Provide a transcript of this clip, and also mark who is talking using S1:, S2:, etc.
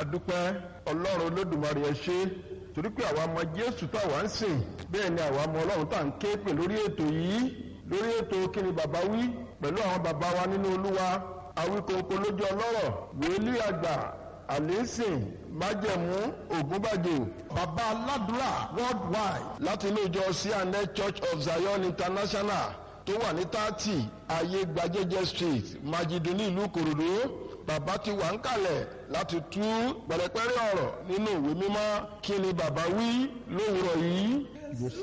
S1: adúpẹ́ ọlọ́run olódùmarè ẹ ṣé torí pé àwa mọ jésù táwa ń sìn bẹ́ẹ̀ ni àwa mọ ọlọ́run tá à ń ké pè lórí ètò yìí lórí ètò kí ni bàbá wí pẹ̀lú àwọn bàbá wa nínú olúwa awíkòǹkò lójú ọlọ́rọ̀ wòlíì àgbà àlẹ́sìn májẹ̀mú ògúnbàjò
S2: bàbá aládùúrà worldwide
S1: láti ilé ìjọ cna church of zion international tó wà ní tààtì ayé gbajẹ́jẹ́ street májídù ní ìlú kòròdú bàbá ti wà ń kalẹ̀ láti tú pẹ̀rẹ̀pẹ̀rẹ̀ ọ̀rọ̀ nínú ìwé mímọ́ kí ni bàbá wí lówùrọ̀ yìí.